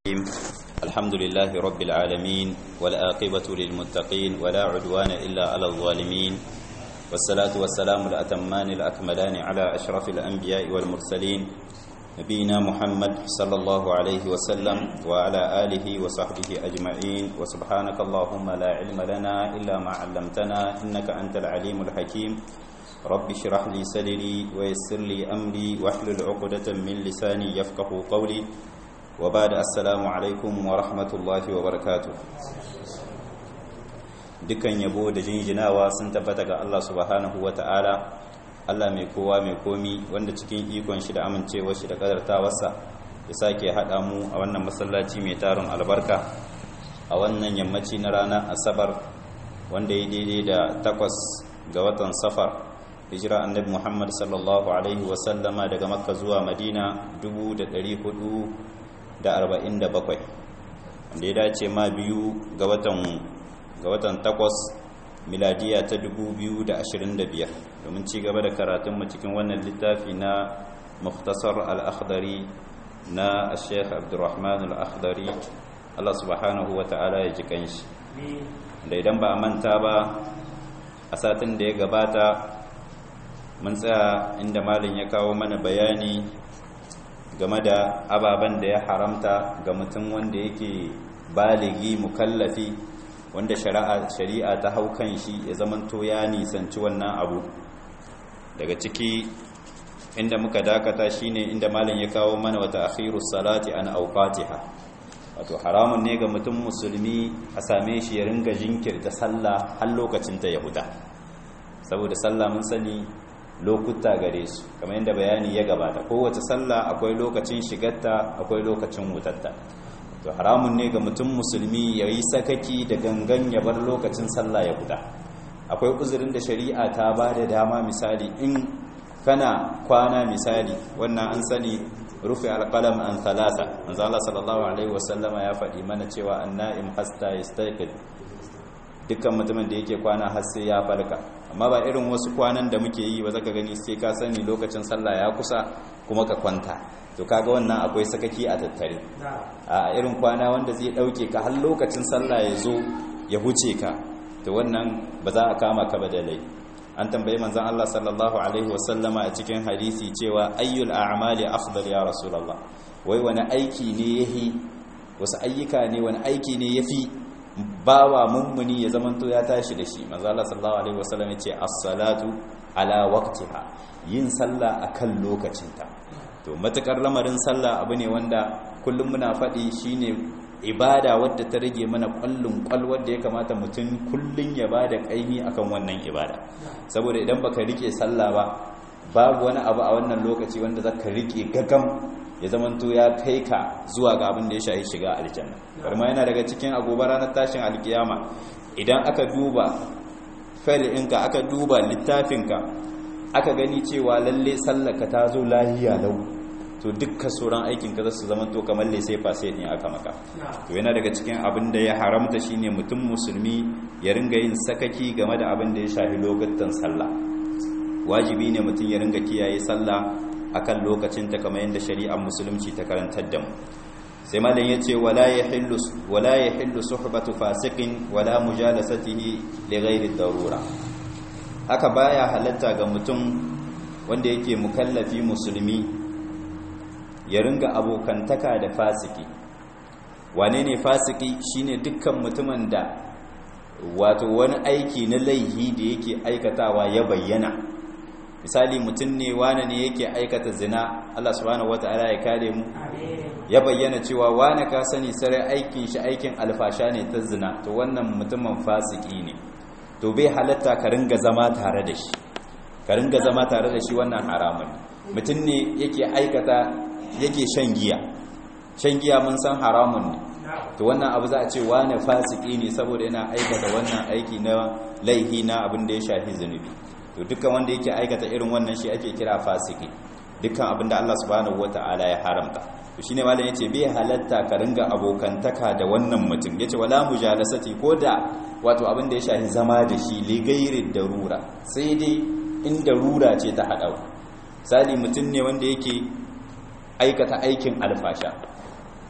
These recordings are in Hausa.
الحمد لله رب العالمين والآقبة للمتقين ولا عدوان إلا على الظالمين والصلاة والسلام الأتمان الأكملان على أشرف الأنبياء والمرسلين نبينا محمد صلى الله عليه وسلم وعلى آله وصحبه أجمعين وسبحانك اللهم لا علم لنا إلا ما علمتنا إنك أنت العليم الحكيم رب اشرح لي صدري ويسر لي أمري واحلل عقدة من لساني يفقه قولي وبعد السلام alaikum wa rahmatullahi wa barakatu dukan yabo da jinjinawa sun tabbata ga Allah subhanahu wa ta'ala Allah mai kowa mai komi wanda cikin ikon shi da amincewar shi da kadartawarsa ya sake haɗa mu a wannan masallaci mai tarin albarka a wannan yammaci na ranar asabar wanda ya daidai da takwas ga watan safar hijira annabi muhammad sallallahu alaihi wasallama daga makka zuwa madina 400 da arba'in da bakwai wanda ya dace ma biyu ga watan takwas miladiya ta dubu biyu da ashirin da biyar domin ci gaba da karatunmu cikin wannan littafi na muftasar al'akhdari na sheikh abdurrahman al'akhdari allah subhanahu wa ta'ala ya ji kanshi da idan ba a manta ba a satin da ya gabata mun tsaya inda malin ya kawo mana bayani game da ababen da ya haramta ga mutum wanda yake baligi mukallafi wanda shari'a ta hau kan shi ya zamanto ya nisanci wannan abu daga ciki inda muka dakata shine inda malam ya kawo mana wata akhirus salati an awqatiha wato haramun ne ga mutum musulmi a same shi ya ringa jinkirta sallah har lokacin ta yahuda saboda sallah mun sani lokuta gare su kamar yadda bayani ya gabata kowace sallah akwai lokacin shigarta akwai lokacin wutarta to haramun ne ga mutum musulmi ya yi sakaki da gangan ya bar lokacin sallah ya guda akwai uzurin da shari'a ta ba da dama misali in kana kwana misali wannan an sani rufe alƙalam an talata manzala sallallahu alaihi wasallama ya faɗi mana cewa anna'im hasta yastaqid dukkan mutumin da yake kwana har sai ya farka amma ba irin wasu kwanan da muke yi ba zaka gani sai ka sani lokacin sallah ya kusa kuma ka kwanta to kaga wannan akwai sakaki a tattare a irin kwana wanda zai dauke ka har lokacin sallah ya zo ya huce ka to wannan ba za a kama ka ba da lai an tambayi manzon Allah sallallahu alaihi wasallama a cikin hadisi cewa ayyul a'mali afdal ya rasulullah wai wani aiki ne yahi wasu ayyuka ne wani aiki ne yafi bawa mummuni ya zamanto ya tashi da shi manzo Allah sallallahu alaihi wasallam ya ce as-salatu ala waqtiha yin sallah akan lokacinta to matakar lamarin sallah abu ne wanda kullum muna faɗi shine ibada wadda ta rage mana kwallon kwal wadda ya kamata mutum kullun ya bada kaimi akan wannan ibada saboda idan baka rike sallah ba babu wani abu a wannan lokaci wanda zaka rike gagam ya zamanto ya kai ka zuwa ga abin da ya shahi shiga aljanna karma yana daga cikin agobar ranar tashin alkiyama idan aka duba ɗinka aka duba littafinka aka gani cewa lalle sallaka ta zo lahiya lau to dukkan sauran aikin ka zasu zama to kamar sai fase ne aka maka to yana daga cikin abin da ya haramta shine mutum musulmi ya ringa yin sakaki game da abin da ya shafi lokutan sallah wajibi ne mutum ya ringa kiyaye sallah akan lokacin ta kamar yadda shari'ar musulunci ta karantar da mu sai malam yace wala yahillu wala yahillu suhbatu fasiqin wala mujalasatihi li ghairi darura haka baya halatta ga mutum wanda yake mukallafi musulmi ya ringa abokantaka da fasiki wane ne fasiki shine dukkan mutumin da wato wani aiki na laihi da yake aikatawa ya bayyana misali mutum ne wane ne yake aikata zina Allah subhanahu wata'ala ya kare mu ya bayyana cewa wane ka sani sarai aikin shi aikin alfasha ne ta zina to wannan mutumin fasiki ne to bai halatta ka ringa zama tare da shi ka ringa zama tare da shi wannan haramun mutum ne yake aikata yake shan giya shan giya mun san haramun ne to wannan abu za a ce wane fasiki ne saboda yana aikata wannan aiki na laihi na abin da ya shafi zunubi to dukkan wanda yake aikata irin wannan shi ake kira fasiki dukkan abin da Allah subhanahu wata'ala ya haramta to shine malam yace bai halatta ka ringa abokantaka da wannan mutum yace wala mujalasati ko da wato abin da ya shafi zama da shi li gairi darura sai dai in darura ce ta hada misali mutum ne wanda yake aikata aikin alfasha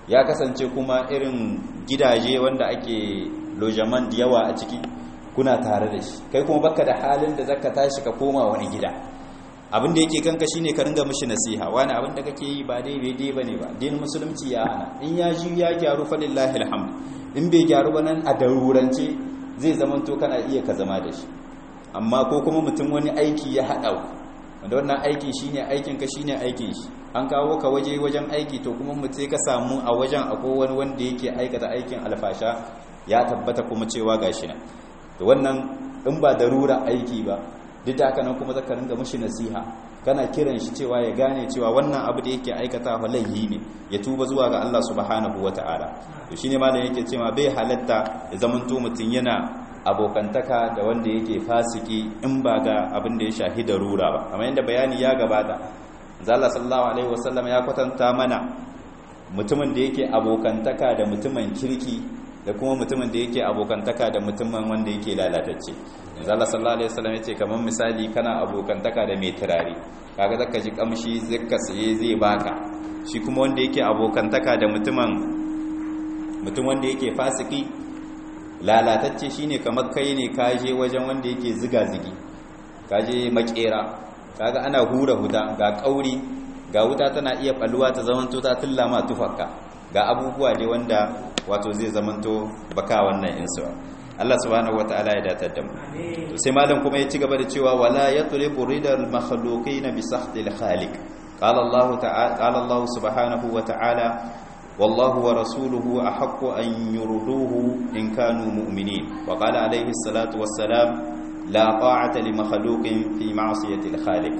ya kasance kuma irin gidaje wanda ake lojaman da yawa a ciki kuna tare da shi kai kuma baka da halin da zaka tashi ka koma wani gida abin da yake kanka shine ka ringa mishi nasiha wani abin da kake yi ba dai daidai bane ba dinin musulunci ya hana in ya ji ya gyaru fa lillahi alhamd in bai gyaru ba nan a darurance zai zama to kana iya ka zama da shi amma ko kuma mutum wani aiki ya haɗa wanda wannan aikin shine aikin ka shine aikin shi an kawo ka waje wajen aiki to kuma mutum ka samu a wajen akwai wani wanda yake aikata aikin alfasha ya tabbata kuma cewa gashi nan to wannan in ba darura aiki ba duk da haka nan kuma zaka ringa mishi nasiha kana kiran shi cewa ya gane cewa wannan abu da yake aikata fa laihi ne ya tuba zuwa ga Allah subhanahu wataala to shine malam yake cewa bai halatta ya zamanto mutun yana abokantaka da wanda yake fasiki in ba ga abin da ya shahi darura ba kamar yadda bayani ya gabata Allah sallallahu alaihi wasallam ya kwatanta mana mutumin da yake abokantaka da mutumin kirki da kuma mutumin da yake abokantaka da mutumin wanda yake lalatacce Allah sallallahu alaihi wasallam yace kamar misali kana abokantaka da mai turare kaga zaka ji kamshi zaka saye zai baka shi kuma wanda yake abokantaka da mutumin mutum wanda yake fasiki lalatacce shine kamar kai ne kaje wajen wanda yake ziga zigi kaje makera kaga ana hura huta ga kauri ga wuta tana iya balluwa ta zamanto ta tullama tufarka ga abubuwa dai wanda wato zai zamanto baka wannan insuwa Allah subhanahu wataala ya datar da mu to sai malam kuma ya ci gaba da cewa wala yatlibu ridal makhluqin bi sahtil khaliq qala Allah ta'ala qala Allah subhanahu wataala wallahu wa rasuluhu ahaqqu an yurduhu in kanu mu'minin wa qala alayhi salatu wassalam la ta'ata li makhluqin fi ma'siyati al khaliq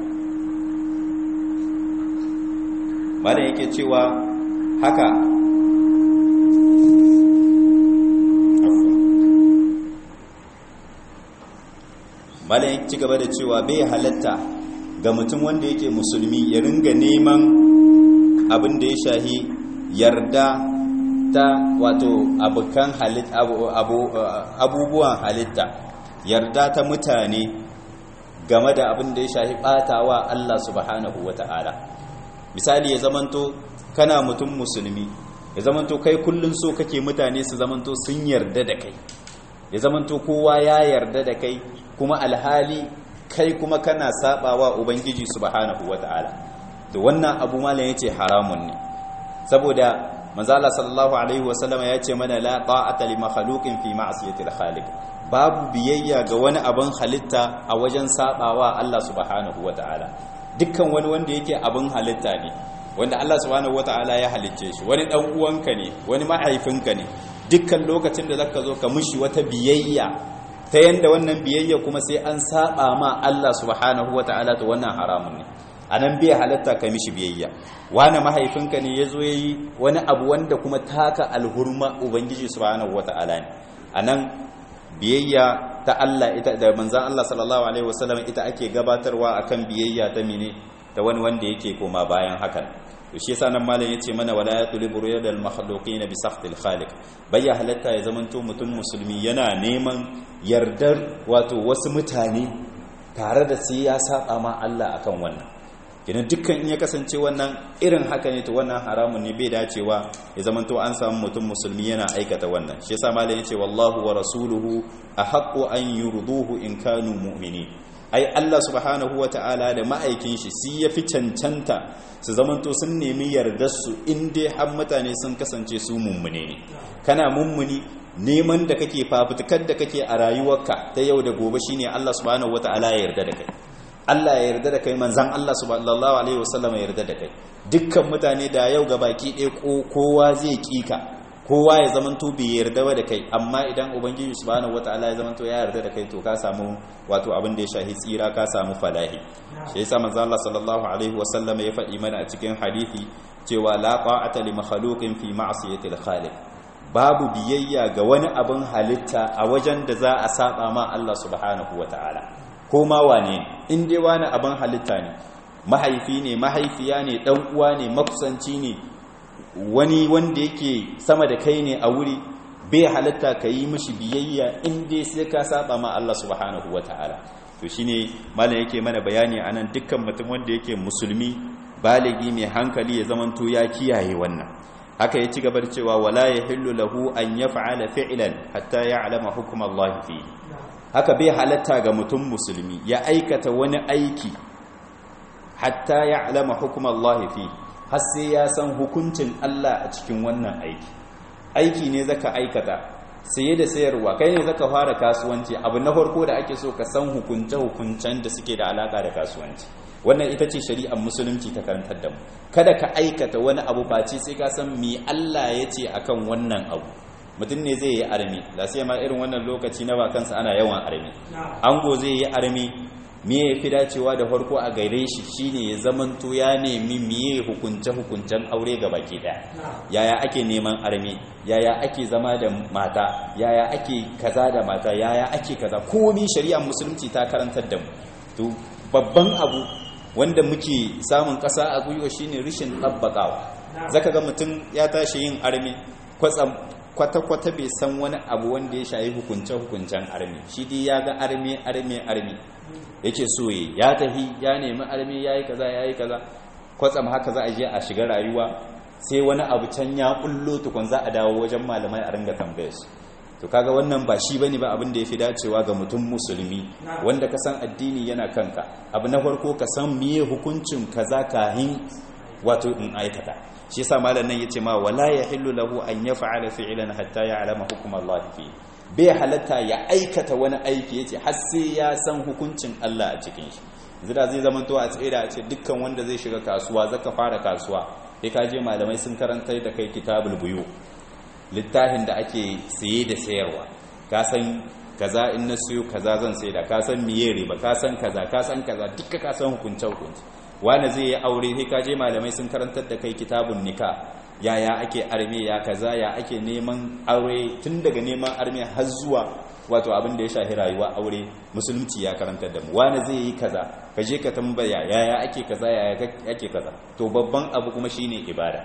malam yake cewa haka malayin ci gaba da cewa bai halatta ga mutum wanda yake musulmi ya ringa neman abin da ya shahi yarda ta wato abukan abubuwan halitta yarda ta mutane game da abin da ya shahi batawa Allah subhanahu wata'ala misali ya zamanto kana mutum musulmi ya zamanto kai kullun so kake mutane su zamanto sun yarda da kai ya zamanto kowa ya yarda da kai kuma alhali kai kuma kana sabawa ubangiji subhanahu wata'ala to wannan abu malam yace haramun ne saboda manzala sallallahu alaihi wasallam ya ce mana la ta'ata li makhluqin fi ma'siyati al-khaliq babu biyayya ga wani abin halitta a wajen sabawa Allah subhanahu wata'ala dukkan wani wanda yake abin halitta ne wanda Allah subhanahu wata'ala ya halicce shi wani dan uwanka ne wani mahaifinka ne dukkan lokacin da zaka zo ka mushi wata biyayya ta yanda wannan biyayya kuma sai an saba ma Allah subhanahu wata'ala to wannan haramun ne anan bai halatta ka mishi biyayya wani mahaifinka ne yazo yayi wani abu wanda kuma taka alhurma ubangiji subhanahu wata'ala ne anan biyayya ta Allah ita da manzon Allah sallallahu alaihi wasallam ita ake gabatarwa akan biyayya ta mine da wani wanda yake koma bayan hakan to shi yasa nan malam yace mana wala yatlubu riyadal makhluqin bi sahtil khaliq bayya halatta ya zamanto mutum musulmi yana neman yardar wato wasu mutane tare da sai ya saba ma Allah akan wannan kenan dukkan in ya kasance wannan irin haka ne to wannan haramun ne bai dacewa ya zamanto an samu mutum musulmi yana aikata wannan shi yasa malam yace wallahu wa rasuluhu ahaqqu an yurduhu in kanu mu'minin ai Allah subhanahu wa ta'ala da ma'aikin shi si ya fi cancanta su zamanto sun nemi yardarsu inda har mutane sun kasance su mummune ne kana mummuni neman da kake fafutukar da kake a rayuwarka ta yau da gobe shine Allah subhanahu wa ta'ala ya yarda da kai Allah ya yarda da kai manzan Allah subhanahu alaihi wasallam ya yarda da kai dukkan mutane da yau ga baki ɗaya kowa zai kika kowa ya zamanto bai yarda da kai amma idan ubangiji subhanahu wataala ya zamanto ya yarda da kai to ka samu wato abin da ya shahi tsira ka samu falahi shi yasa manzo Allah sallallahu alaihi wasallam ya faɗi mana a cikin hadisi cewa la qa'ata li makhluqin fi ma'siyati al-khaliq babu biyayya ga wani abin halitta a wajen da za a saba ma Allah subhanahu wataala ko ma wane in dai wani abin halitta ne mahaifi ne mahaifiya ne dan uwa ne makusanci ne wani wanda yake sama da kai ne a wuri bai halatta ka yi mishi biyayya in dai sai ka saba ma Allah subhanahu wataala to shine malam yake mana bayani anan dukkan mutum wanda yake musulmi baligi mai hankali ya zamanto ya kiyaye wannan haka ya ci gaba da cewa wala yahillu lahu an yaf'ala fi'lan hatta ya'lama hukm Allah fi haka bai halatta ga mutum musulmi ya aikata wani aiki hatta ya'lama hukm Allah fi har sai ya san hukuncin Allah a cikin wannan aiki aiki ne zaka aikata saye da sayarwa kai ne zaka fara kasuwanci abu na farko da ake so ka san hukunce hukuncen da suke da alaka da kasuwanci wannan ita ce shari'ar musulunci ta karantar da mu kada ka aikata wani abu face sai ka san me Allah ya ce akan wannan abu mutum ne zai yi armi da sai ma irin wannan lokaci na ba kansa ana yawan armi ango zai yi armi me ya fi dacewa da farko a gaire shi shine ya zamanto ya nemi miye hukunce hukuncen aure ga baki daya yaya ake neman armi yaya ake zama da mata yaya ake kaza da mata yaya ake kaza komai shari'ar musulunci ta karantar da mu to babban abu wanda muke samun ƙasa a gwiwa shine rishin ɗabbaƙawa zaka ga mutum ya tashi yin armi kwatsam kwata-kwata bai san wani abu wanda ya shayi hukunce-hukuncen armi shi dai ya ga armi armi armi yake soye ya tafi ya nemi armi ya yi kaza ya yi kaza kwatsam haka za a je a shiga rayuwa sai wani abu can ya kullo tukun za a dawo wajen malamai a ringa tambayar su to kaga wannan ba shi bane ba abin da yafi dacewa ga mutum musulmi wanda ka san addini yana kanka abu na farko ka san miye hukuncin kaza kahin wato in aikata shi yasa malam nan yace ma wala yahillu lahu an yaf'ala fi'lan hatta ya'lama hukm Allah fi bai halatta ya aikata wani aiki yace har sai ya san hukuncin Allah a cikin shi zira zai zama to a tsira a ce dukkan wanda zai shiga kasuwa zaka fara kasuwa sai ka je malamai sun karantar da kai kitabul buyu littafin da ake saye da sayarwa ka san kaza in na siyo kaza zan sai da ka san miye riba ka san kaza ka san kaza duka ka san hukunce hukunci wani zai yi aure sai ka je malamai sun karantar da kai kitabun nika yaya ake arme ya kaza ya ake neman aure tun daga neman arme har zuwa wato abin da ya shahi rayuwa aure musulunci ya karantar da mu wani zai yi kaza ka je ka tambaya yaya ake kaza yaya ake kaza to babban abu kuma shine ibada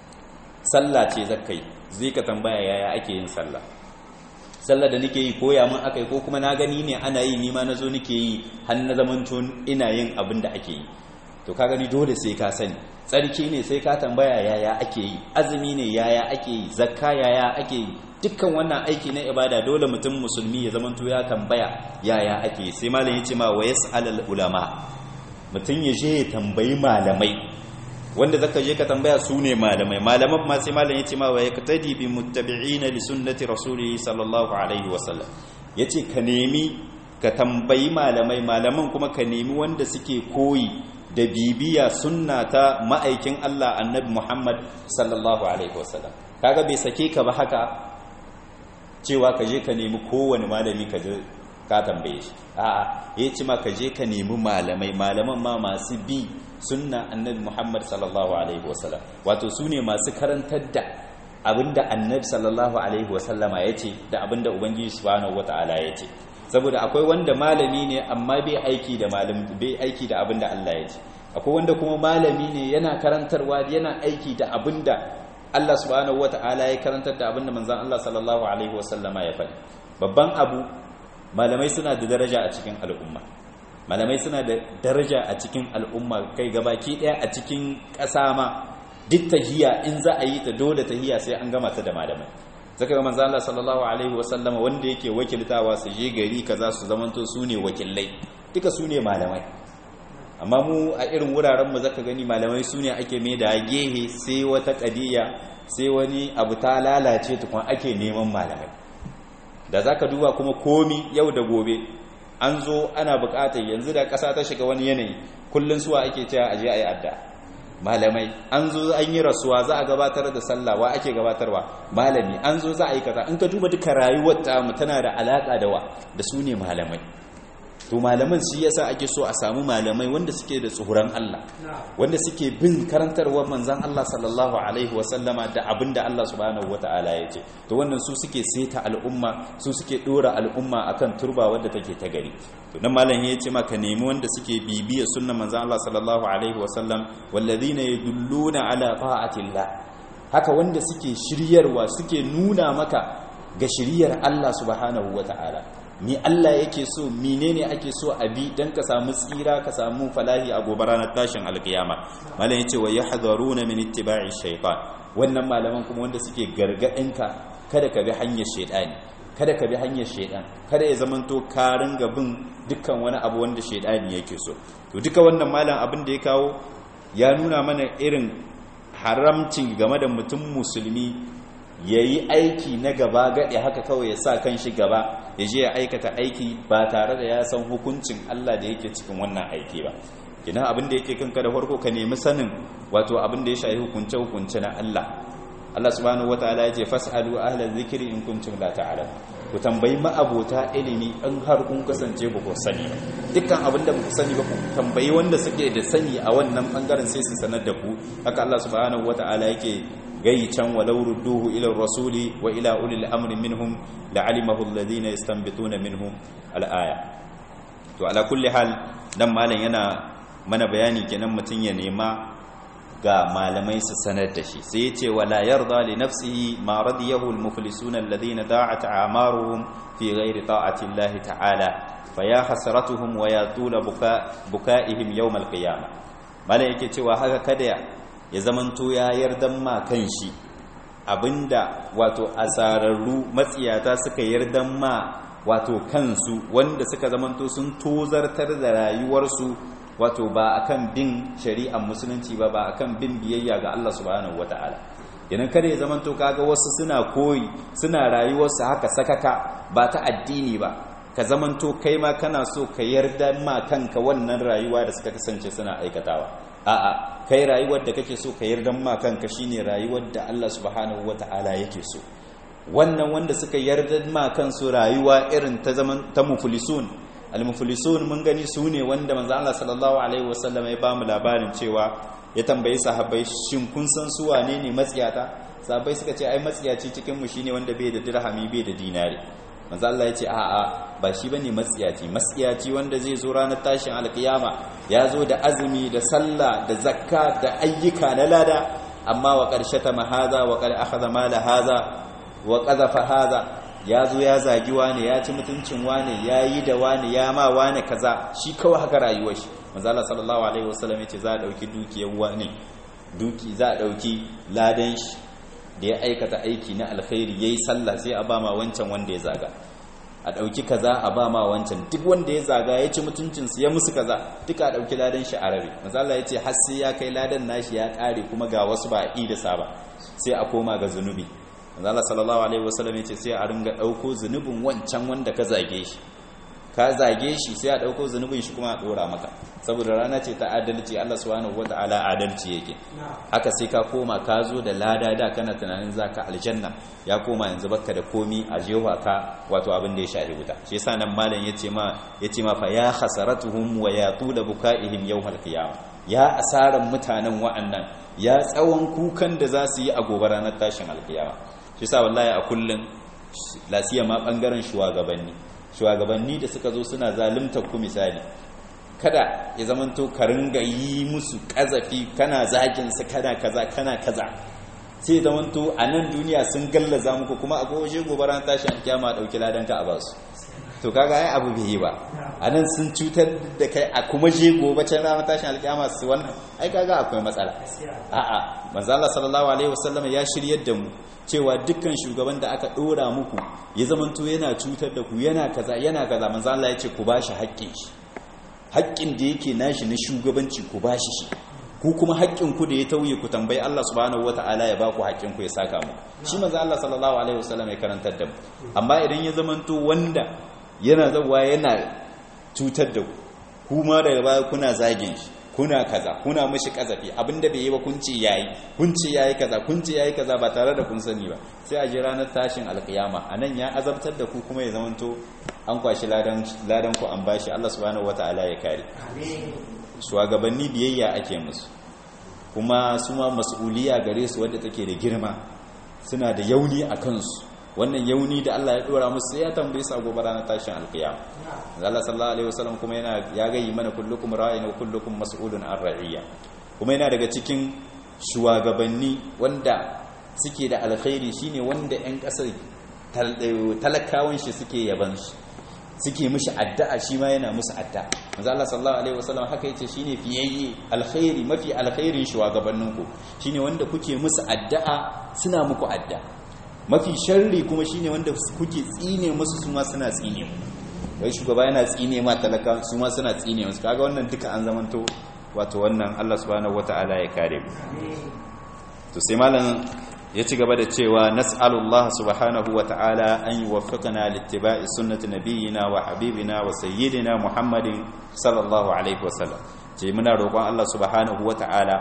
sallah ce zakai zai ka tambaya yaya ake yin sallah sallah da nake yi koya mun akai ko kuma na gani ne ana yi ni ma nazo nake yi har na zamanto ina yin abin da ake yi to ka gani dole sai ka sani tsarki ne sai ka tambaya yaya ake yi azumi ne yaya ake yi zakka yaya ake yi dukkan wannan aiki na ibada dole mutum musulmi ya zamanto ya tambaya yaya ake yi sai malam yace ma wa yas'al ulama mutum ya je ya tambayi malamai wanda zaka je ka tambaya su ne malamai malaman ma sai malam yace ma wa yaktadi bi muttabi'ina li sunnati rasulih sallallahu alaihi wasallam yace ka nemi ka tambayi malamai malaman kuma ka nemi wanda suke koyi da bibiya sunna ta ma'aikin Allah annabi Muhammad sallallahu alaihi wasallam kaga bai sake ka ba haka cewa ka je ka nemi kowane malami ka je ka tambaye shi a'a yace ma ka je ka nemi malamai malaman ma masu bi sunna annabi Muhammad sallallahu alaihi wasallam wato su ne masu karantar da abinda annabi sallallahu alaihi wasallama yace da abinda ubangiji subhanahu wataala yace saboda akwai wanda malami ne amma bai aiki da malam bai aiki da abinda Allah yace akwai wanda kuma malami ne yana karantarwa yana aiki da abinda Allah subhanahu wataala ya karantar da abinda manzon Allah sallallahu alaihi wasallama ya faɗi babban abu malamai suna da daraja a cikin al'umma malamai suna da daraja a cikin al'umma kai gabaki daya a cikin ƙasa ma duk tahiya in za a yi ta dole tahiya sai an gama ta da malamai zaka ga manzo Allah sallallahu alaihi wasallama wanda yake wakiltawa su je gari kaza su zamanto su ne wakilai duka su ne malamai amma mu a irin wuraren mu zaka gani malamai su ne ake mai da gehe sai wata kadiya sai wani abu ta lalace tukun ake neman malamai da zaka duba kuma komi yau da gobe an zo ana bukatar yanzu da ƙasa ta shiga wani yanayi kullun suwa ake cewa aje ayi adda malamai an zo an yi rasuwa za a gabatar da sallah wa ake gabatarwa malami an zo za a yi kaza in ka duba duka rayuwar ta mu tana da alaka da wa da su ne malamai to malaman shi yasa ake so a samu malamai wanda suke da tsoron Allah wanda suke bin karantarwar manzon Allah sallallahu alaihi wasallama da abinda Allah subhanahu wataala ya ce to wannan su suke seta al'umma su suke dora al'umma akan turba wadda take ta gari to nan malam ya ce maka nemi wanda suke bibiya sunnan manzon Allah sallallahu alaihi wasallam walladhina yadulluna ala ta'atillah haka wanda suke shiryarwa suke nuna maka ga shiryar Allah subhanahu wataala ni Allah yake so menene ake so a bi dan ka samu tsira ka samu falahi a gobe ranar tashin alkiyama malam yace wa yahdharuna min ittiba'i shaytan wannan malaman kuma wanda suke gargadinka kada ka bi hanyar shaidani kada ka bi hanyar shaidan kada ya zamanto ka ringa bin dukkan wani abu wanda shaidani yake so to duka wannan malam abin da ya kawo ya nuna mana irin haramcin game da mutum musulmi ya yi aiki na gaba gaɗe haka kawai ya sa kan shi gaba ya je ya aikata aiki ba tare da ya san hukuncin Allah da yake cikin wannan aiki ba ina abin da yake kanka da farko ka nemi sanin wato abin da ya shayi hukunce hukunce na Allah Allah subhanahu wataala ya ce fas'alu ahla dhikri in kuntum la ta'lamun ku tambayi ma'abota ilimi in har kun kasance ba ku sani dukkan abin da ku sani ba ku tambayi wanda suke da sani a wannan bangaren sai su sanar da ku haka Allah subhanahu wataala yake gai can walau rudduhu ila rasuli wa ila ulil amri minhum la'alimahu alladhina yastanbituna minhum al-aya to ala kulli hal dan malam yana mana bayani kenan mutun ya nema ga malamai su sanar da shi sai yace wala yarda li nafsihi ma radiyahu al-muflisuna alladhina da'at a'maruhum fi ghairi ta'ati Allah ta'ala faya hasratuhum wa yatula bukaihim yawm al-qiyamah malam yake cewa haka kada ya zamanto ya yardan ma kan shi abinda wato asararru matsiyata suka yardan ma wato kansu wanda suka zamanto sun tozartar da rayuwarsu wato ba akan bin shari'ar musulunci ba ba akan bin biyayya ga Allah subhanahu wata'ala idan kada ya zamanto kaga wasu suna koyi suna rayuwarsu haka sakaka ba ta addini ba ka zamanto kai ma kana so ka yarda ma kanka wannan rayuwa da suka kasance suna aikatawa a'a kai rayuwar da kake so ka yarda ma kanka shine rayuwar da Allah subhanahu wata'ala yake so wannan wanda suka yarda ma kansu rayuwa irin ta zaman ta muflisun al-muflisun mun gani su ne wanda manzo Allah sallallahu alaihi wasallam ya bamu labarin cewa ya tambayi sahabbai shin kun san su wane ne matsiyata sahabbai suka ce ai matsiyaci cikin mu shine wanda bai da dirhami bai da dinari manzo Allah ya ce a'a ba shi bane matsiyaci matsiyaci wanda zai zo ranar tashin alkiyama ya zo da azumi da sallah da zakka da ayyuka na lada amma wa qarshata ma hadha wa qad akhadha mala hadha wa qadhafa hadha ya zo ya zagi wane ya ci mutuncin wane ya yi da wane ya ma wane kaza shi kawai haka rayuwar shi manzo Allah sallallahu alaihi wasallam ya ce za a dauki dukiyar wane duki za a dauki ladan shi da ya aikata aiki na alkhairi yayi sallah sai a ba ma wancan wanda ya zaga a ɗauki kaza a ba ma wancan duk wanda ya zaga ya ci mutuncinsu ya musu kaza duka a ɗauki ladan shi a rabe mazala ya ce har sai ya kai ladan nashi ya ƙare kuma ga wasu ba a da sa ba sai a koma ga zunubi mazala sallallahu alaihi wasallam ya ce sai a ringa ɗauko zunubin wancan wanda ka zage shi ka zage shi sai a ɗauko zunubin shi kuma a ɗora maka saboda rana ce ta adalci Allah subhanahu wata'ala adalci yake haka sai ka koma ka zo da lada da kana tunanin zaka aljanna ya koma yanzu baka da komi a jewa ka wato abin da ya shahi wuta shi yasa nan malam yace ma yace ma fa ya khasaratuhum wa yatula bukaihim yawmal qiyamah ya asaran mutanen wa'annan ya tsawon kukan da za su yi a gobe ranar tashin alkiyama shi yasa wallahi a kullun lasiya ma bangaren shugabanni shugabanni da suka zo suna zalunta ku misali kada ya zamanto ka ringa yi musu kazafi kana zagin su kana kaza kana kaza sai zamanto a nan duniya sun gallaza muku kuma a goje gobaran tashi an kiyama dauki ladan ka a basu to kaga ai abu bai yi ba a nan sun cutar da kai a kuma je gobe can ranar tashin alkiyama su wannan ai kaga akwai matsala a'a manzo Allah sallallahu alaihi wasallam ya shiryar da mu cewa dukkan shugaban da aka dora muku ya zamanto yana cutar da ku yana kaza yana kaza manzo Allah ya ce ku bashi haƙƙin shi haƙƙin da yake nashi na shugabanci ku bashi shi ku kuma haƙƙin ku da ya tauye ku tambayi Allah subhanahu wataala ya baku haƙƙin ku ya saka mu shi manzo Allah sallallahu alaihi wasallam ya karantar da mu amma idan ya zamanto wanda yana zawa yana cutar da ku kuma daga baya kuna zagin shi kuna kaza kuna mishi kazafi abinda bai yi ba kun ce yayi kun ce yayi kaza kun ce yayi kaza ba tare da kun sani ba sai a ji ranar tashin alkiyama anan ya azabtar da ku kuma ya zamanto an kwashi ladan ladan ku an bashi Allah subhanahu wataala ya kare shugabanni biyayya ake musu kuma su ma mas'uliya gare su wadda take da girma suna da yauni a kansu wannan yauni da Allah ya dora musu sai ya tambaye su a gobe ranar tashin alkiyama Allah sallallahu alaihi wasallam kuma yana ya gayi mana kullukum ra'in wa kullukum mas'ulun an ra'iyya kuma yana daga cikin shugabanni wanda suke da alkhairi shine wanda ƴan ƙasar talakawan shi suke yaban shi suke mishi addu'a shi ma yana musu addu'a manzo Allah sallallahu alaihi wasallam haka yace shine fiyayye alkhairi mafi alkhairin shugabanninku shine wanda kuke musu addu'a suna muku addu'a mafi sharri kuma shine wanda kuke tsine musu su ma suna tsine mu wai shugaba yana tsine ma talaka su ma suna tsine musu kaga wannan duka an zamanto wato wannan Allah subhanahu wataala ya kare mu to sai malam ya ci gaba da cewa nas'alullah subhanahu wa ta'ala an yuwaffiqana littiba'i sunnati nabiyyina wa habibina wa sayyidina muhammadin sallallahu alaihi wasallam ce muna roƙon Allah subhanahu wa ta'ala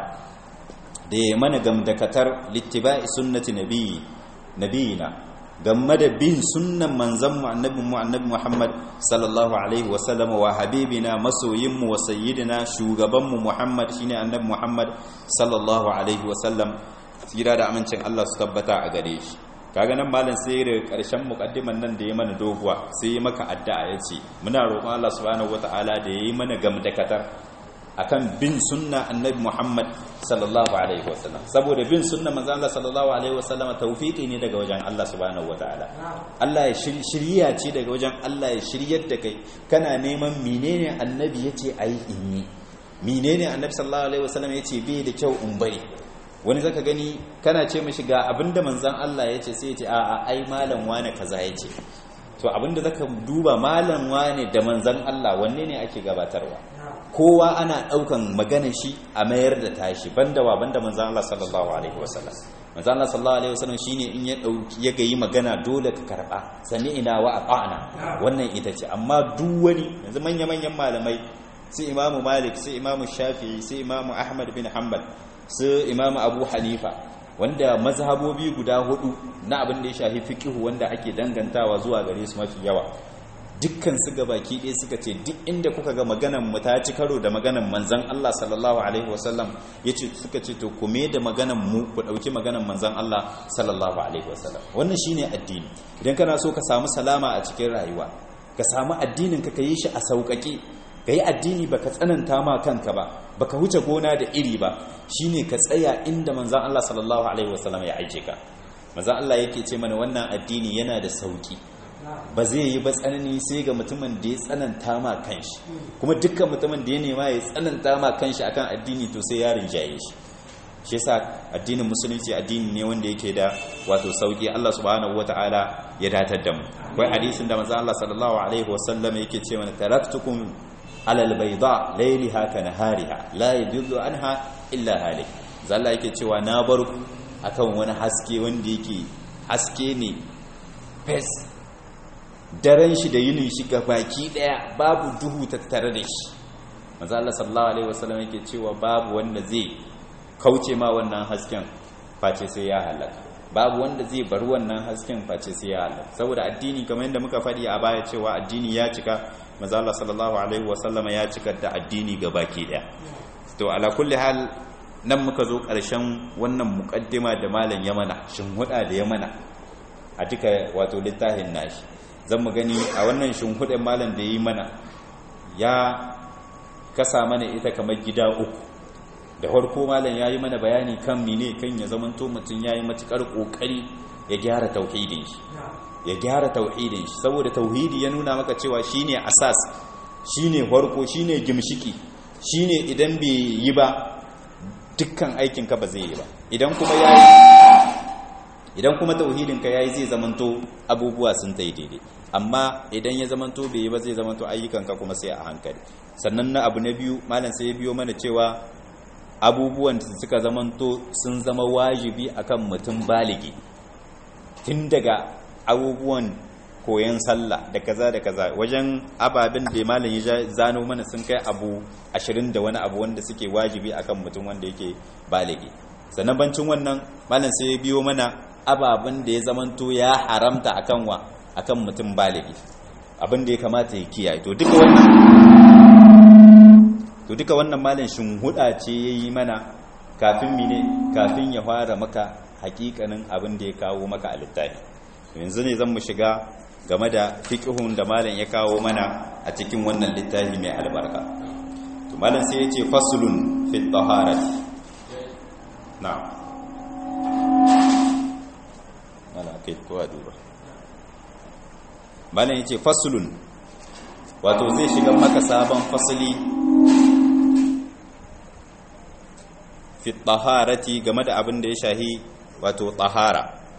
da ya mana gamdakatar littiba'i sunnati nabiyyi nabiyina game da bin sunnan manzon mu annabi mu annabi Muhammad sallallahu alaihi wasallam wa habibina masoyin mu wa sayyidina shugaban mu Muhammad shine annabi Muhammad sallallahu alaihi wasallam tsira da amincin Allah su tabbata a gare shi kaga nan malam sai da karshen mukaddiman nan da ya mana doguwa sai ya maka addu'a yace muna roƙon Allah subhanahu wataala da yayi mana gamdakatar akan bin sunna annabi Muhammad sallallahu alaihi wasallam saboda bin sunna manzo Allah sallallahu alaihi wasallam tawfiki ne daga wajen Allah subhanahu wataala Allah ya shirya ce daga wajen Allah ya shiryar da kai kana neman menene annabi yace ayi in yi menene annabi sallallahu alaihi wasallam yace bai da kyau in bari wani zaka gani kana ce mishi ga abinda manzon Allah yace sai yace a a ai malam wane kaza yace to abinda zaka duba malam wane da manzon Allah wanne ne ake gabatarwa kowa ana daukan magana shi a mayar da tashi banda wa banda manzon Allah sallallahu alaihi wasallam manzon Allah sallallahu alaihi wasallam shine in ya dauki ya gayi magana dole ka karba sami'ina wa ata'na wannan ita ce amma duk wani yanzu manya manyan malamai sai imamu malik sai imamu shafi'i sai imamu ahmad bin hanbal su imamu abu hanifa wanda mazhabobi guda hudu na abin da ya shafi fikihu wanda ake dangantawa zuwa gare su mafi yawa dukkan su ga baki ɗaya suka ce duk inda kuka ga maganan mu ta ci karo da maganan manzon Allah sallallahu alaihi wasallam yace suka ce to kuma da maganan mu ku dauki maganan manzon Allah sallallahu alaihi wasallam wannan shine addini idan kana so ka samu salama a cikin rayuwa ka samu addinin ka yi shi a sauƙaƙe ka yi addini baka tsananta ma kanka ba baka huce gona da iri ba shine ka tsaya inda manzon Allah sallallahu alaihi wasallam ya aike ka manzon Allah yake ce mana wannan addini yana da sauki ba zai yi ba tsanani sai ga mutumin da ya tsananta ma kanshi kuma dukkan mutumin da ya nema ya tsananta ma kanshi akan addini to sai ya rinjaye shi shi yasa addinin musulunci addini ne wanda yake da wato sauki Allah subhanahu wataala ya datar da mu akwai hadisin da manzon Allah sallallahu alaihi wasallam yake ce mana taraktukum alal bayda layliha ka nahariha la yadullu anha illa halik zalla yake cewa na bar ku akan wani haske wanda yake haske ne fes daren shi da yinin shi ga baki daya babu duhu tattare da shi manzo Allah sallallahu alaihi wasallam yake cewa babu wanda zai kauce ma wannan hasken face sai ya halaka babu wanda zai bar wannan hasken face sai ya halaka saboda addini kamar yadda muka faɗi a baya cewa addini ya cika manzo Allah sallallahu alaihi wasallama ya cika da addini ga baki daya to ala kulli hal nan muka zo ƙarshen wannan muqaddima da malam Yamana shin huda da Yamana a duka wato littafin nashi zan mu gani a wannan shinhuɗin malam da yi mana ya kasa mana ita kamar gida uku da farko malam ya yi mana bayani kan mine kan ya zamanto mutum ya yi matuƙar ƙoƙari ya gyara tauhidin shi ya gyara tauhidin shi saboda tauhidi ya nuna maka cewa shine asas shine farko shine gimshiki shine idan bai yi ba dukkan aikinka ba zai yi ba idan kuma ya idan kuma tauhidinka yayi zai zamanto abubuwa sun tai daidai amma idan ya zamanto bai yi ba zai zamanto ayyukanka kuma sai a hankali sannan na abu na biyu malam sai ya biyo mana cewa abubuwan da suka zamanto sun zama wajibi akan mutum baligi tun daga abubuwan koyon sallah da kaza da kaza wajen ababen da malam ya zano mana sun kai abu ashirin da wani abu wanda suke wajibi akan mutum wanda yake baligi sannan bancin wannan malam sai ya biyo mana ababen da ya zamanto ya haramta akan wa akan mutum baligi abin da ya kamata ya kiyaye to duka wannan to duka wannan malam shin huda ce yayi mana kafin mine kafin ya fara maka hakikanin abin da ya kawo maka a littafi yanzu ne zan mu shiga game da fiqhun da malam ya kawo mana a cikin wannan littafi mai albarka to malam sai ya ce faslun fi taharati na'am malam kai ko duba malam yace faslun wato zai shiga maka sabon fasali fi taharati game da abin da ya shahi wato tahara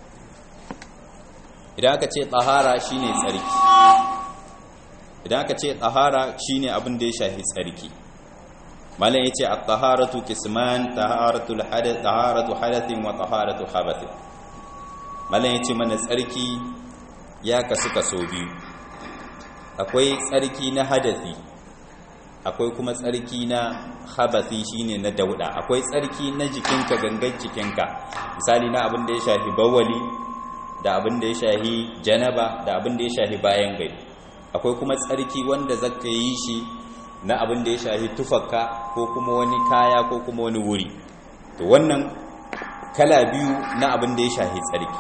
idan aka ce tahara shine tsarki idan aka ce tahara shine abin da ya shahi tsarki malam yace at-taharatu qisman taharatul hadath taharatu hadathin wa taharatu khabathin malam yace mana tsarki ya kasu kaso biyu akwai tsarki na hadathi akwai kuma tsarki na habathi shine na dauda akwai tsarki na jikinka gangan jikinka misali na abin da ya shafi bawali da abin da ya shafi janaba da abin da ya shafi bayan gari akwai kuma tsarki wanda zaka yi shi na abin da ya shafi tufakka ko kuma wani kaya ko kuma wani wuri to wannan kala biyu na abin da ya shafi tsarki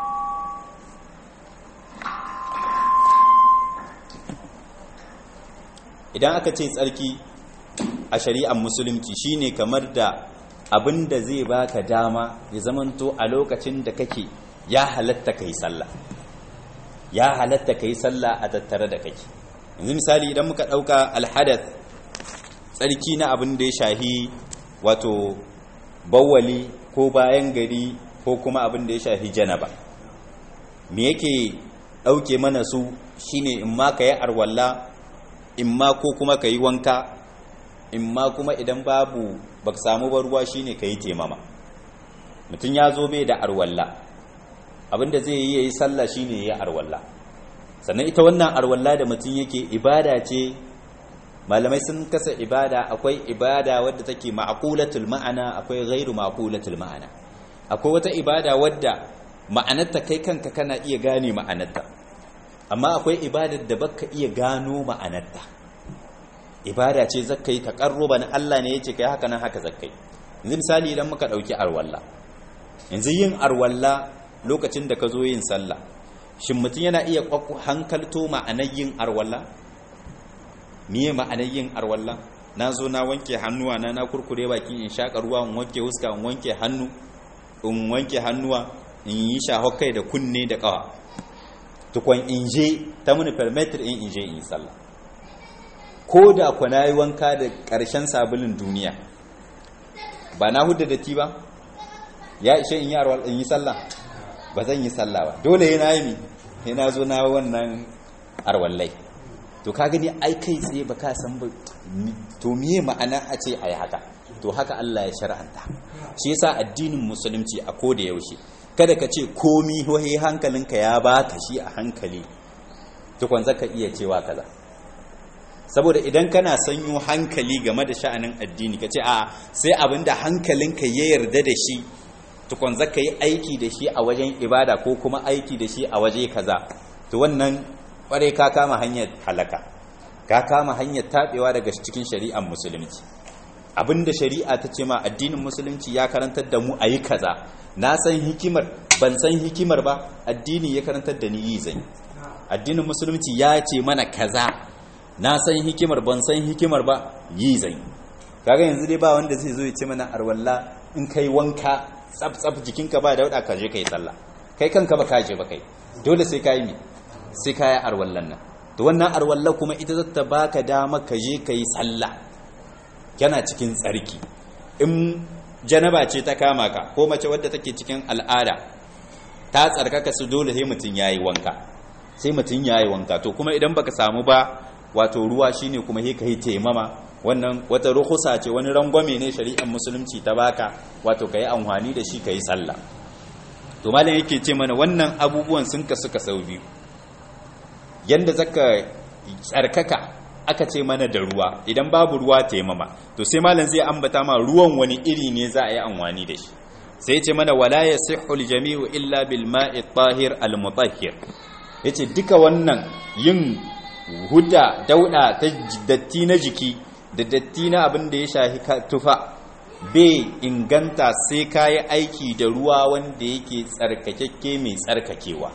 idan aka ce tsarki a shari'ar musulunci shine kamar da abin da zai baka dama ya zamanto a lokacin da kake ya halatta kai sallah ya halatta kai sallah a tattare da kake yanzu misali idan muka dauka alhadath tsarki na abin da ya shahi wato bawwali ko bayan gari ko kuma abin da ya shahi janaba me yake dauke mana su shine in ma ka yi arwalla in ma ko kuma ka yi wanka in ma kuma idan babu ba ka samu ba ruwa shine ka yi temama mutum ya zo bai da arwalla abinda zai yi ya yi sallah shine ya yi arwalla sannan ita wannan arwalla da mutum yake ibada ce malamai sun kasa ibada akwai ibada wadda take ma'qulatul ma'ana akwai ghairu ma'qulatul ma'ana akwai wata ibada wadda ma'anarta kai kanka kana iya gane ma'anarta amma akwai ibadar da baka iya gano ma'anarta ibada ce zakkai taqarruban Allah ne yace kai haka nan haka zakkai yanzu misali idan muka dauki arwalla yanzu yin arwalla lokacin da ka zo yin sallah shin mutum yana iya hankalto ma'anar yin arwalla miye ma'anar yin arwalla na zo na wanke hannuwa na na kurkure baki in shaka ruwa in wanke huska in wanke hannu in wanke hannuwa in yi shahokai da kunne da kawa tukwan in je ta muni permitir in in je in yi sallah ko da ku na yi wanka da ƙarshen sabulin duniya ba na hudu da ti ba ya ishe in yi arwal in yi sallah ba zan yi sallah ba dole yana yi mi yana zo na wannan arwallai to ka gani ai kai tsaye ba ka san ba to miye ma'ana a ce a yi haka to haka Allah ya shar'anta shi yasa addinin musulunci a ko da yaushe kada ka ce komi wahi hankalinka ya baka shi a hankali tukwan zaka iya cewa kaza saboda idan kana sanyo hankali game da sha'anin addini ka ce a sai abinda hankalinka ya yarda da shi tukwan zaka yi aiki da shi a wajen ibada ko kuma aiki da shi a waje kaza to wannan kware ka kama hanyar halaka ka kama hanyar tabewa daga cikin shari'ar musulunci abinda shari'a ta ce ma addinin musulunci ya karantar da mu a yi kaza na san hikimar ban san hikimar ba addini ya karantar da ni yi zai addinin musulunci ya ce mana kaza na san hikimar ban san hikimar ba yi zai kaga yanzu dai ba wanda zai zo ya ce mana arwalla in kai wanka tsaf tsaf jikinka ba dauda ka je kai sallah kai kanka ba ka je ba kai dole sai ka yi mi sai ka yi arwallan nan to wannan arwalla kuma ita zata baka dama ka je kai sallah yana cikin tsarki in janaba ce ta kama ka ko mace wadda take cikin al'ada ta tsarkaka su dole sai mutum yayi wanka sai mutum yayi wanka to kuma idan baka samu ba wato ruwa shine kuma sai kai taimama wannan wata ruhusa ce wani rangwame ne shari'ar musulunci ta baka wato kai amfani da shi kai sallah to malam yake ce mana wannan abubuwan sun kasu ka sau biyu yanda zaka tsarkaka aka ce mana da ruwa idan babu ruwa taimama to sai malam zai ambata ma ruwan wani iri ne za a yi amfani da shi sai ce mana wala yasihhu aljami'u illa bil ma'i tahir al mutahhir yace duka wannan yin huda dauda ta datti na jiki da datti na abin da ya shahi tufa bai inganta sai kayi aiki da ruwa wanda yake tsarkakekke mai tsarkakewa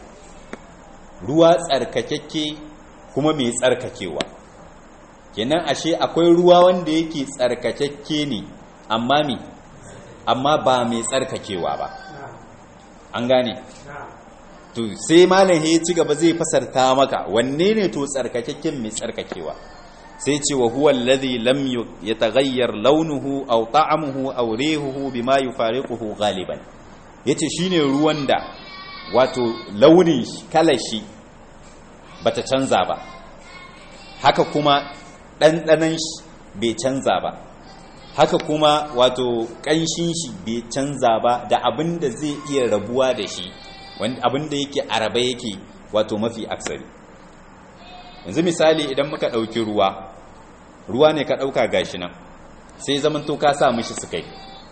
ruwa tsarkakekke kuma mai tsarkakewa kenan ashe akwai ruwa wanda yake tsarkakekke ne amma mi amma ba mai tsarkakewa ba an gane to sai malam ya ci gaba zai fasarta maka wanne ne to tsarkakakken mai tsarkakewa sai ce wa huwa alladhi lam yataghayyar launuhu aw ta'amuhu aw rihuhu bima yufariquhu ghaliban yace shine ruwan da wato launin kalar shi bata canza ba haka kuma ɗanɗanan shi bai canza ba haka kuma wato ƙanshin shi bai canza ba da abin da zai iya rabuwa da shi abin da yake araba yake wato mafi aksari yanzu misali idan muka ɗauki ruwa ruwa ne ka ɗauka gashi nan sai zaman to ka sa mishi sukai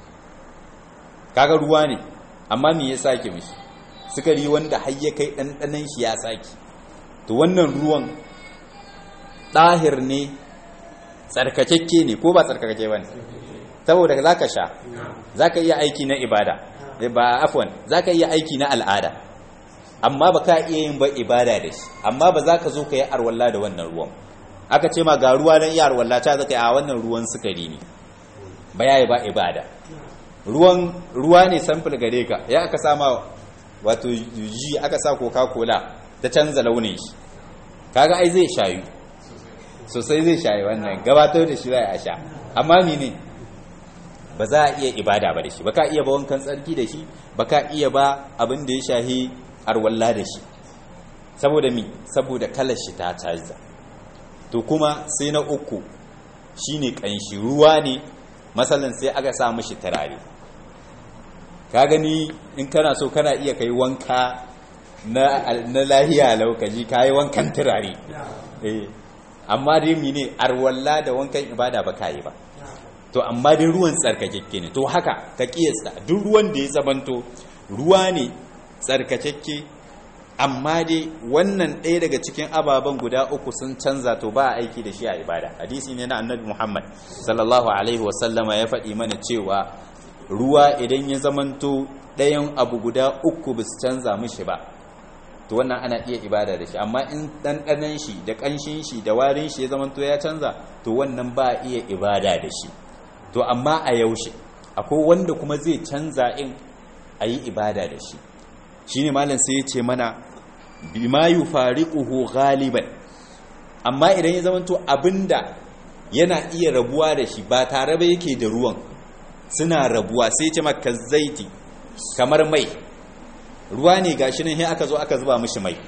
kaga ruwa ne amma me ya sake mishi sukari wanda har ya kai ɗanɗanan shi ya sake to wannan ruwan ɗahir ne tsarkakekke ne ko ba tsarkakeke ba ne saboda za ka sha za ka iya aiki na ibada ba afwan za ka iya aiki na al'ada amma ba ka iya yin ba ibada da shi amma ba za ka zo ka yi arwalla da wannan ruwan aka ce ma ga ruwa don iya arwalla ta zaka yi a wannan ruwan sukari ne ba ya yi ba ibada ruwan ruwa ne samfil gare ka ya aka sama wato ji aka sa coca-cola ta canza launin shi kaga ai zai shayu sosai zai shayi wannan gabatar da shi za a sha amma ne ba za a iya ibada ba da shi ba ka iya ba wankan tsarki da shi ba ka iya ba abin da ya shahi arwalla da shi saboda mi saboda kalar shi ta canza to kuma sai na uku shine kanshi ruwa ne masalan sai aka sa mishi turare ka gani in kana so kana iya kai wanka na lahiya laukaji ka yi wankan turare amma dai mine arwalla da wankan ibada ba ka yi ba to amma dai ruwan tsarkakekke ne to haka ka kiyasta duk ruwan da ya zamanto ruwa ne tsarkakekke amma dai wannan ɗaya daga cikin ababen guda uku sun canza to ba a aiki da shi a ibada hadisi ne na annabi muhammad sallallahu alaihi wasallama ya faɗi mana cewa ruwa idan ya zamanto ɗayan abu guda uku ba su canza mishi ba to wannan ana iya ibada da shi amma in ɗanɗanan shi da ƙanshin shi da warin shi ya zamanto ya canza to wannan ba a iya ibada da shi to amma a yaushe akwai wanda kuma zai canza in a yi ibada da shi shi ne malam sai ya ce mana bima yi fariƙuhu galiban amma idan ya zamanto abinda yana iya rabuwa da shi ba tare ba yake da ruwan suna rabuwa sai ce maka zaiti kamar mai ruwa ne gashi nan sai aka zo aka zuba mishi mai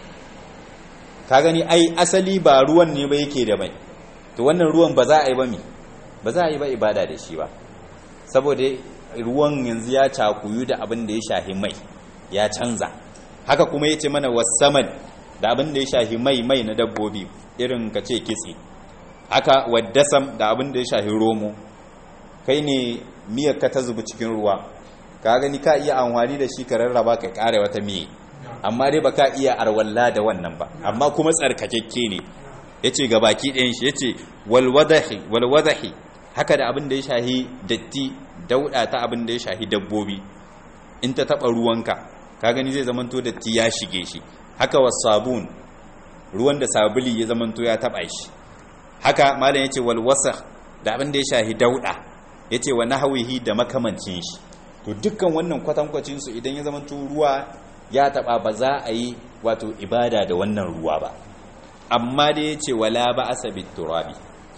ka gani ai asali ba ruwan ne ba yake da mai to wannan ruwan ba za a yi ba mi ba za a yi ba ibada da shi ba saboda ruwan yanzu ya cakuyu da abin da ya shahi mai ya canza haka kuma ya ce mana wasaman da abin da ya shahi mai mai na dabbobi irin ka ce kitse haka waddasam da abin da ya shahi romo kai ne miyar ka ta zubi cikin ruwa ka gani ka iya amfani da shi ka rarraba ka kare wata miye amma dai ba ka iya arwalla da wannan ba amma kuma tsarkakekke ne ya ce ga baki ɗayan shi ya ce walwadahi haka da abin da ya shahi datti dauɗa ta abin da ya shahi dabbobi in ta taɓa ruwanka ka gani zai zamanto datti ya shige shi haka wasabun ruwan da sabuli ya zamanto ya taɓa shi haka malam ya ce walwasa da abin da ya shahi dauɗa ya ce wa nahawihi da makamancin shi to dukkan wannan kwatankwacinsu idan ya zamanto ruwa ya taɓa ba za a yi wato ibada da wannan ruwa ba amma da ya ce wala ba a sabi turabi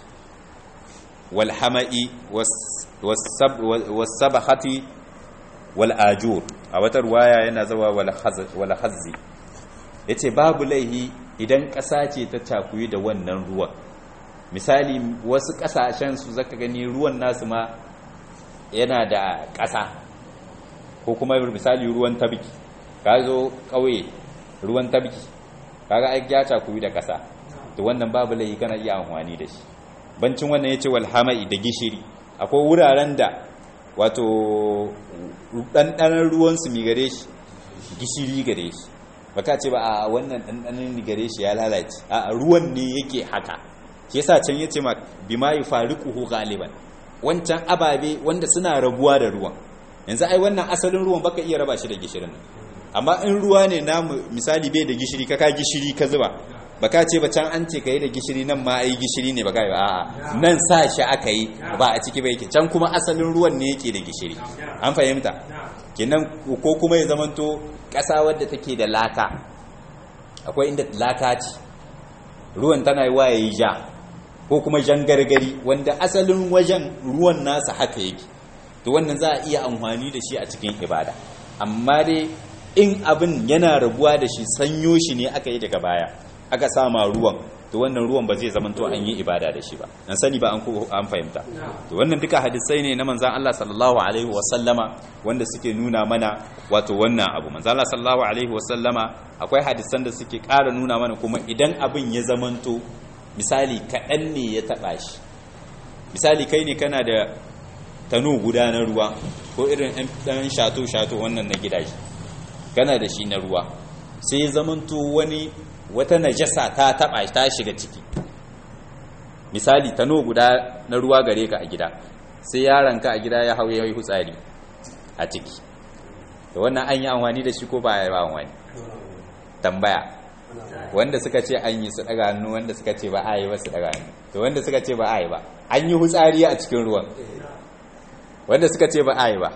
walhama'i wasabahati wal'ajur a wata ruwaya yana zawa walhazzi ya ce babu laihi idan ƙasa ce ta cakuyi da wannan ruwan misali wasu ƙasashen su zaka gani ruwan nasu ma yana da ƙasa ko kuma misali ruwan tabiki ka zo ƙauye ruwan tabiki kaga ai ya cakuyi da ƙasa to wannan babu laifi kana iya amfani da shi bancin wannan yace wal hama'i da gishiri akwai wuraren da wato ɗanɗanon ruwan su mi gare shi gishiri gare shi baka ce ba a wannan ɗanɗanon ni gare shi ya lalace a ruwan ne yake haka shi yasa can yace ma bima yufariquhu galiban wancan ababe wanda suna rabuwa da ruwan yanzu ai wannan asalin ruwan baka iya raba shi da gishirin nan amma in ruwa ne namu misali bai da gishiri ka ka gishiri ka zuba baka ce ba can an ce ka yi da gishiri nan ma ai gishiri ne baka yi ba a'a nan sa shi aka yi ba a ciki ba yake can kuma asalin ruwan ne yake da gishiri an fahimta kenan ko kuma ya zamanto ƙasa wadda take da laka akwai inda laka ce ruwan tana yi wa yayi ja ko kuma jan gargari wanda asalin wajen ruwan nasa haka yake to wannan za a iya amfani da shi a cikin ibada amma dai in abin yana rabuwa da shi sanyo shi ne aka yi daga baya aka sama ruwan to wannan ruwan ba zai zamanto an yi ibada da shi ba an sani ba an an fahimta to wannan duka hadisai ne na manzon Allah sallallahu alaihi wa sallama wanda suke nuna mana wato wannan abu manzon Allah sallallahu alaihi wa sallama akwai hadisan da suke ƙara nuna mana kuma idan abin ya zamanto misali kaɗan ne ya taɓa shi misali kai ne kana da tano guda na ruwa ko irin ɗan shato-shato wannan na gidaje kana da shi na ruwa sai ya zamanto wani wata najasa ta taba ta shiga ciki misali tano guda na ruwa gare ka a gida sai yaranka a gida ya hau ya yi hutsari a ciki da wannan an yi amfani da shi ko ba ya yi amfani tambaya wanda suka ce an yi su daga hannu wanda suka ce ba a yi ba su daga hannu to wanda suka ce ba a yi ba an yi hutsari a cikin ruwan wanda suka ce ba a yi ba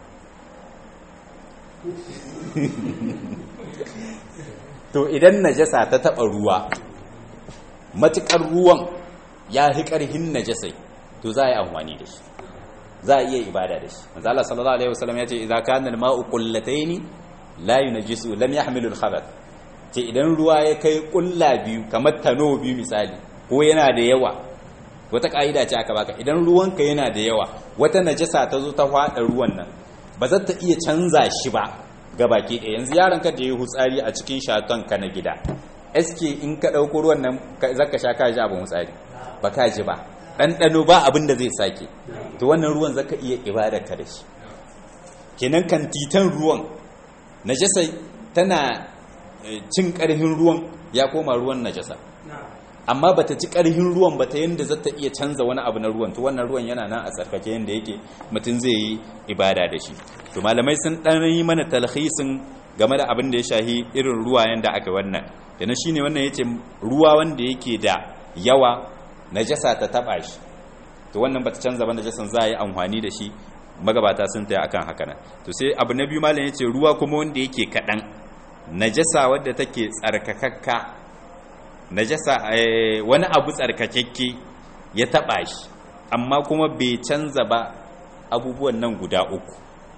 to idan najasa ta taba ruwa matukar ruwan ya fi karhin najasai to za a yi amfani da shi za a iya ibada da shi manzo Allah sallallahu alaihi wasallam ya ce idza kana al-ma'u qullataini la yunjisu lam yahmilu al-khabath ce idan ruwa ya kai kulla biyu kamar tano biyu misali ko yana da yawa wata ka'ida ce aka baka idan ruwanka yana da yawa wata najasa ta zo ta fada ruwan nan ba za ta iya canza shi ba ga baki ɗaya yanzu yaron ka da ya hutsari a cikin shaton ka na gida eske in ka ɗauko ruwan nan zaka sha ka ji abin hutsari ba ka ji ba ɗanɗano ba abin da zai sake to wannan ruwan zaka iya ibada ka da shi kenan kan titan ruwan najasa tana cin ƙarhin ruwan ya koma ruwan najasa amma bata ci ƙarhin ruwan ba ta yadda za ta iya canza wani abu na ruwan to wannan ruwan yana nan a tsarkake yadda yake mutum zai yi ibada da shi to malamai sun ɗan yi mana talhisin game da abin da ya shahi irin ruwa yadda aka wannan da na shine wannan yace ruwa wanda yake da yawa najasa ta taba shi to wannan bata canza ba najasan za a yi amfani da shi magabata sun taya akan haka nan to sai abu na biyu malam yace ruwa kuma wanda yake kaɗan najasa wadda take tsarkakakka najasa wani abu tsarkakakke ya taba shi amma kuma bai canza ba abubuwan nan guda uku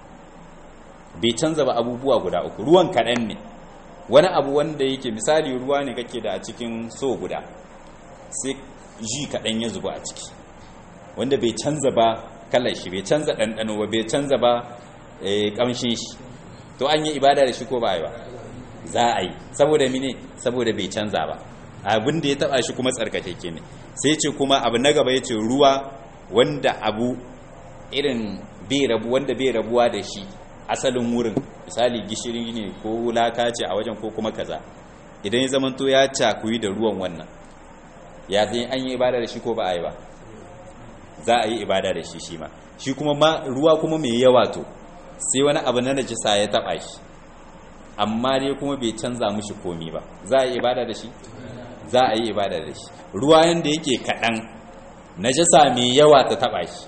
bai canza ba abubuwa guda uku ruwan kaɗan ne wani abu wanda yake misali ruwa ne kake da a cikin so guda sai ji kaɗan ya zuba a ciki wanda bai canza ba kalar shi bai canza ɗanɗano ba bai canza ba ƙamshin shi to an yi ibada da shi ko ba a yi ba za a yi saboda mine saboda bai canza ba abin da ya taba shi kuma tsarkakeke ne sai ce kuma abu na gaba ya ce ruwa wanda abu irin bai rabu wanda bai rabuwa da shi asalin wurin misali gishiri ne ko laka ce a wajen ko kuma kaza idan ya zamanto ya cakuyi da ruwan wannan ya zai an yi ibada da shi ko ba a yi ba za a yi ibada da shi shi ma shi kuma ma ruwa kuma mai yawa to sai wani abu na najisa ya taba shi amma dai kuma bai canza mushi komi ba za a yi ibada da shi za a yi ibada da shi ruwa yanda yake kaɗan najasa mai yawa ta taɓa shi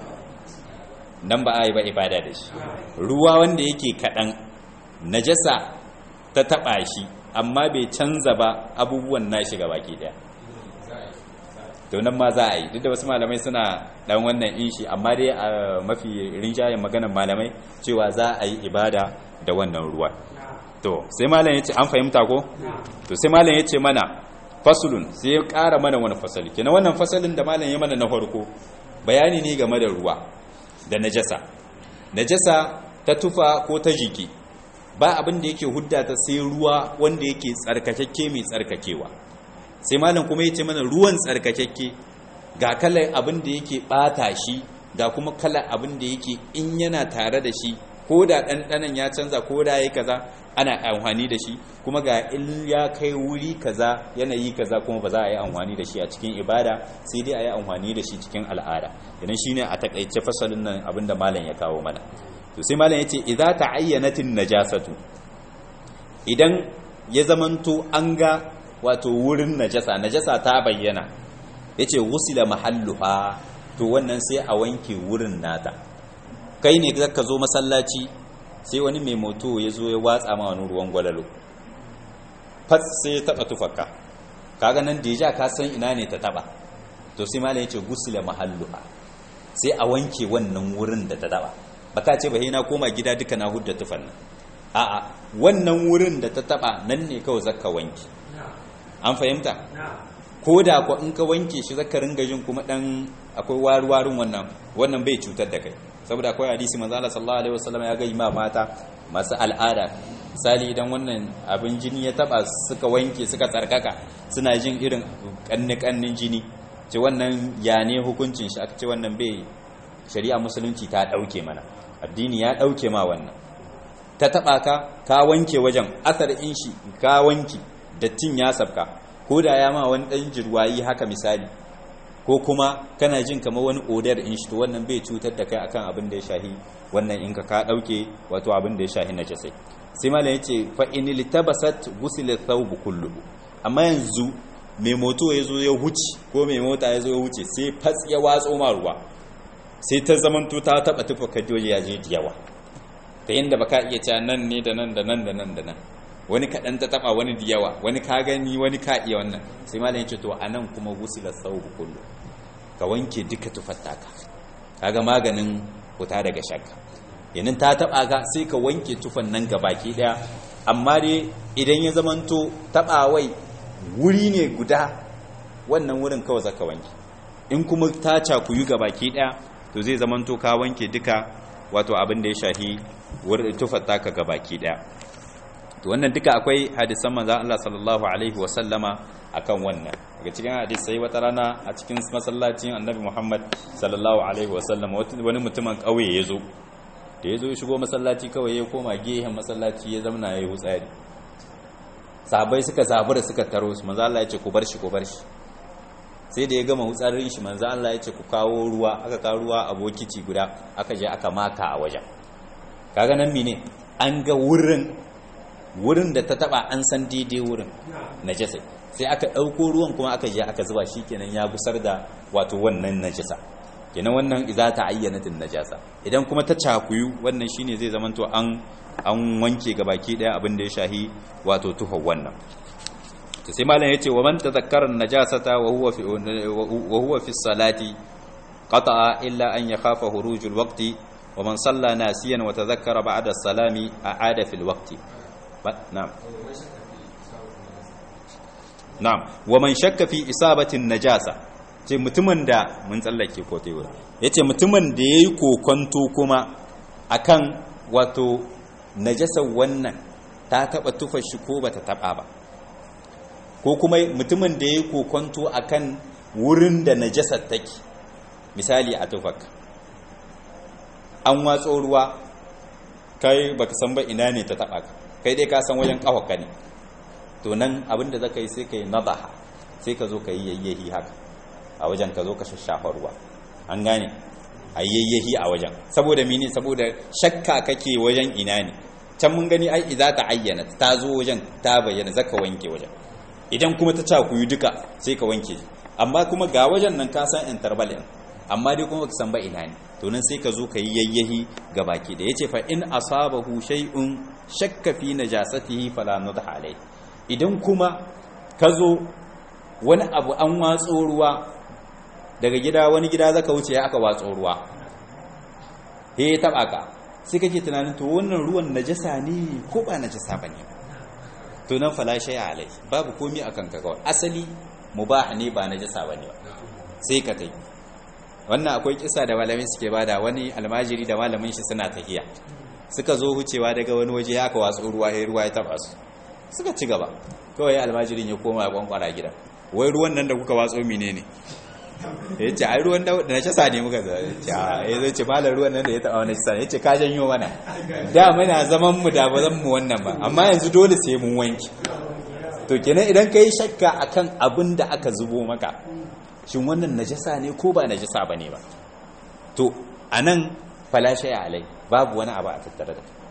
nan ba a yi ba ibada da shi ruwa wanda yake kaɗan najasa ta taɓa shi amma bai canza ba abubuwan nashi ga baki ɗaya to nan ma za a yi duk da wasu malamai suna ɗan wannan inshi amma dai a mafi rinjayen maganan malamai cewa za a yi ibada da wannan ruwa to sai malam yace an fahimta ko to sai malam yace mana fasulun sai ya ƙara mana wani fasali kenan wannan fasalin da malam ya mana na farko bayani ne game da ruwa da najasa najasa ta tufa ko ta jiki ba abin da yake hudda ta sai ruwa wanda yake tsarkakakke mai tsarkakewa sai malam kuma yace mana ruwan tsarkakakke ga kalar abin da yake bata shi ga kuma kalar abin da yake in yana tare da shi ko da ɗanɗanan ya canza ko da ya kaza ana amfani da shi kuma ga in ya kai wuri kaza yanayi kaza kuma ba za a yi amfani da shi a cikin ibada sai dai a yi amfani da shi cikin al'ada idan shi ne a takaice fasalin nan abinda malam ya kawo mana to sai malam ya ce idza ta'ayyanatin najasatu idan ya zamanto an ga wato wurin najasa najasa ta bayyana yace wusila mahalluha to wannan sai a wanke wurin nata kai ne ka zo masallaci sai wani mai moto ya zo ya watsa ma wani ruwan gwalalo fas sai ya taba tufaka kaga nan deja ka san ina ne ta taba to sai malam yace gusila mahalluha sai a wanke wannan wurin da ta taba baka ce ba na koma gida duka na hudda tufan nan a'a wannan wurin da ta taba nan ne kawai zaka wanke an fahimta ko da ko in ka wanke shi zaka ringa jin kuma dan akwai waruwarin wannan wannan bai cutar da kai saboda akwai hadisi manzo Allah sallallahu alaihi wasallam ya ga ma mata masu al'ada misali idan wannan abin jini ya taba suka wanke suka tsarkaka suna jin irin kanni kannin jini ce wannan ya ne hukuncin shi aka ce wannan bai shari'a musulunci ta dauke mana addini ya dauke ma wannan ta taba ka ka wanke wajen asar in shi ka wanke dattin ya sabka ko da ya ma wani dan jirwayi haka misali ko kuma kana jin kamar wani odar in shi to wannan bai cutar da kai akan abin da ya shahi wannan in ka ka dauke wato abin da ya shahi najasai sai malam yace fa in litabasat ghusila thawb kulluhu amma yanzu mai moto ya zo ya huce ko mai mota ya zo ya huce sai fats ya watso ma ruwa sai ta zamanto ta taba tufa kajoji ya je yawa ta yanda baka iya cewa nan ne da nan da nan da nan da nan wani kaɗan ta taɓa wani da yawa wani ka gani wani ka iya wannan sai malam ya ce to a nan kuma gusila saubu kullu ka wanke duka tufattaka kaga maganin fita daga shakka yanin ta taɓa ka sai ka wanke tufan nan ga baki ɗaya amma dai idan ya zamanto taɓawai wuri ne guda wannan wurin kawai zaka wanke in kuma ta cakuyu ga baki ɗaya to zai zamanto ka wanke duka wato abin da ya shahi tufattaka ga baki ɗaya to wannan duka akwai hadisan manzon Allah sallallahu alaihi wa sallama akan wannan daga cikin hadisai wata rana a cikin masallacin Annabi Muhammad sallallahu alaihi wa sallama wani mutumin kauye yazo da yazo ya shigo masallaci kawai ya koma gehen masallaci ya zamana yayi hutsari sahabbai suka zabura suka taro su manzon Allah ya ce ku bar shi ku bar shi sai da ya gama hutsarin shi manzon Allah ya ce ku kawo ruwa aka kawo ruwa a bokiti guda aka je aka maka a wajen kaga nan mene an ga wurin wurin da ta taba an san daidai wurin najasa sai aka ɗauko ruwan kuma aka je aka zuba shi kenan ya gusar da wato wannan najasa kenan wannan iza ta ayyana tin najasa idan kuma ta cakuyu wannan shine zai zamanto an an wanke gabaki daya abin da ya shahi wato tuhar wannan to sai malam yace wa man tazakkara najasata wa huwa fi wa huwa fi salati qata'a illa an yakhafa hurujul waqti wa man salla nasiyan wa tazakkara ba'da as-salami a'ada fil waqti na'am na'am wa man shakka fi isabatin najasa ce mutumin da mun tsallake ko tai wurin yace mutumin da yayi kokonto kuma akan wato najasar wannan ta taba tufa shi ko bata taba ba ko kuma mutumin da yayi kokonto akan wurin da najasar take misali a tufaka an watso ruwa kai baka san ba ina ne ta taba ka kai dai ka san wajen kawaka ne to nan abinda zaka yi sai kai nadaha sai ka zo ka yi yayyahi haka a wajen ka zo ka shashafa ruwa an gane a yayyahi a wajen saboda mini saboda shakka kake wajen ina ne can mun gani ai idza ta ayyana ta zo wajen ta bayyana zaka wanke wajen idan kuma ta cakuyu duka sai ka wanke amma kuma ga wajen nan ka san interval din amma dai kuma baka san ba ina ne to nan sai ka zo ka yi yayyahi ga baki da yace fa in asabahu shay'un shakka fi najasatihi fala nudha alai idan kuma ka zo wani abu an watso ruwa daga gida wani gida zaka wuce aka watso ruwa he ya taba ka sai kake tunanin to wannan ruwan najasa ne ko ba najasa bane to nan fala shay alai babu komi akan ka kawai asali mubah ne ba najasa bane ba sai ka tai wannan akwai kisa da malamin suke bada wani almajiri da malamin shi suna tahiya suka zo hucewa daga wani waje aka watsu ruwa ya ruwa ya taba su suka ci gaba kawai almajirin ya koma ya kwankwara gida wai ruwan nan da kuka watso menene ya ce ai ruwan da na shasa ne muka zai ya zai ce malar ruwan nan da ya taɓa wani shasa ya ce ka janyo mana da muna zaman mu da ba zan mu wannan ba amma yanzu dole sai mun wanki to kenan idan ka yi shakka akan abin da aka zubo maka shin wannan najasa ne ko ba najasa ba ne ba to a nan falashe alai babu wani abu a tattare da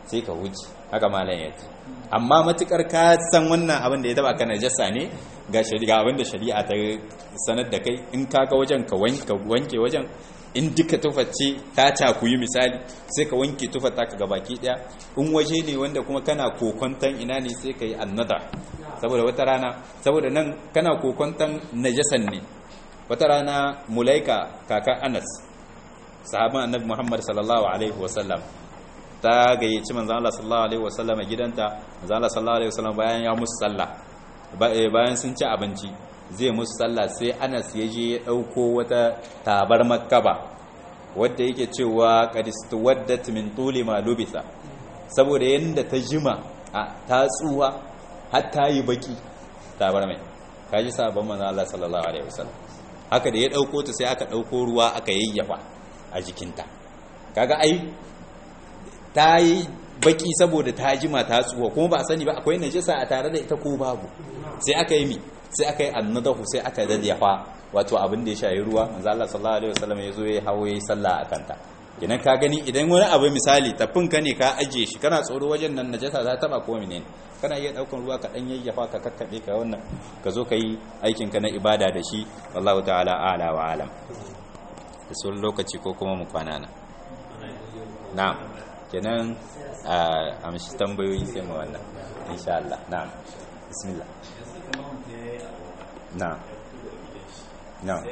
sai ka wuce haka malam ya ce amma matukar ka san wannan abin da ya taba ka najasa ne ga shari'a abin da shari'a ta sanar da kai in ka ga wajen ka wanke wajen in duka tuface ta cakuyi misali sai ka wanke tufata ka gabaki daya in waje ne wanda kuma kana kokontan ina ne sai ka yi annada saboda wata rana saboda nan kana kokontan najasan ne wata rana mulaika kaka anas sahaban annabi muhammad sallallahu alaihi wasallam ta gayyaci manzon Allah sallallahu alaihi wasallam a gidanta manzon Allah sallallahu alaihi wasallam bayan ya musu sallah bayan sun ci abinci zai musu sallah sai Anas ya je ya dauko wata tabar makkaba wadda yake cewa qadistu waddat min tuli ma lubisa saboda yanda ta jima ta tsuwa har ta yi baki tabar mai kaji sabon manzon Allah sallallahu alaihi wasallam haka da ya dauko ta sai aka dauko ruwa aka yayyafa a jikinta kaga ai ta yi baki saboda ta jima ta tsuwa kuma ba a sani ba akwai najasa a tare da ita ko babu sai aka yi mi sai aka yi annadahu sai aka dadyafa wato abin da ya shayi ruwa manzo Allah sallallahu alaihi wasallam ya zo ya hawo yayi sallah a kanta idan ka gani idan wani abu misali tafin ka ne ka aje shi kana tsoro wajen nan najasa za ta taba ko menene kana iya daukan ruwa ka dan yayyafa ka kakkabe ka wannan ka zo ka yi aikin ka na ibada da shi wallahu ta'ala a'la wa alam da sun lokaci ko kuma mu kwana na na'am kenan a amshi tambayoyi sai mu wannan insha Allah na'am bismillah na'am na'am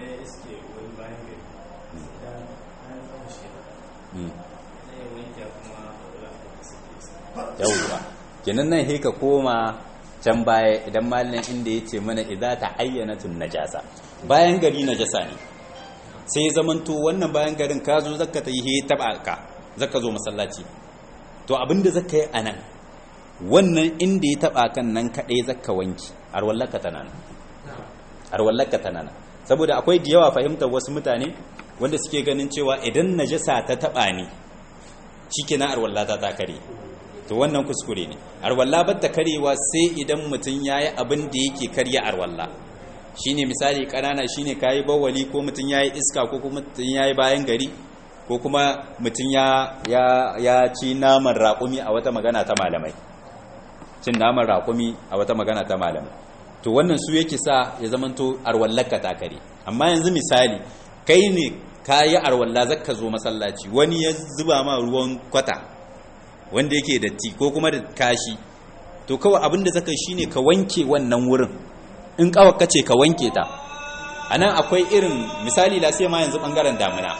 yawwa kenan nan he ka koma can baya idan malin inda ya ce mana idza ta ayyanatun najasa bayan gari najasa ne sai ya zamanto wannan bayan garin ka zo zaka ta yi he taba ka zaka zo masallaci to abinda zaka yi anan wannan inda ya taba kan nan kadai zaka wanki arwallaka tana nan arwallaka tana nan saboda akwai da yawa fahimtar wasu mutane wanda suke ganin cewa idan najasa ta taba ni shikenan arwallata ta kare to wannan kuskure ne arwalla batta karewa sai idan mutum yayi abin da yake karya arwalla shine misali kanana shine kayi bawali ko mutum yayi iska ko kuma mutum yayi bayan gari ko kuma mutum ya ya ya ci naman raƙumi a wata magana ta malamai cin naman raƙumi a wata magana ta malamai to wannan su yake sa ya zamanto arwallaka ta kare amma yanzu misali kai ne kayi arwalla zaka zo masallaci wani ya zuba ma ruwan kwata wanda yake datti ko kuma da kashi to kawai abin da zaka shine ka wanke wannan wurin in kawai kace ka wanke ta anan akwai irin misali la sai ma yanzu bangaren damuna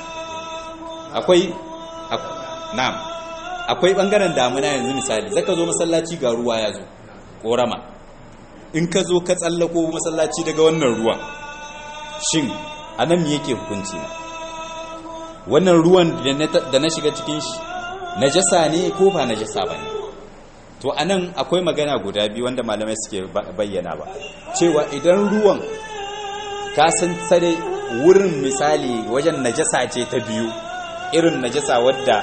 akwai na'am akwai bangaren damuna yanzu misali zaka zo masallaci ga ruwa ya zo korama in ka zo ka tsallako masallaci daga wannan ruwan shin anan me yake hukunci na wannan ruwan da na shiga cikin shi najasa ne ko ba najasa ba ne to anan akwai magana guda biyu wanda malamai suke bayyana ba cewa idan ruwan ka san sare wurin misali wajen najasa ce ta biyu irin najasa wadda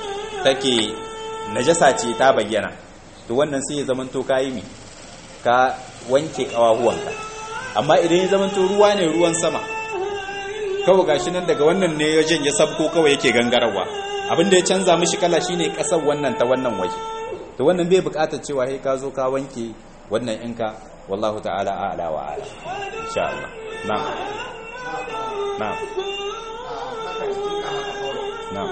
take najasa ce ta bayyana to wannan sai ya zamanto ka yi mi ka wanke kawahuwanka amma idan ya zamanto ruwa ne ruwan sama kawai gashi nan daga wannan ne wajen ya sabko kawai yake gangarawa abinda ya canza mishi kala shine kasar wannan ta wannan waje to wannan bai bukatar cewa sai ka zo ka wanke wannan inka wallahu ta'ala a'la wa a'la insha Allah na'am na'am na'am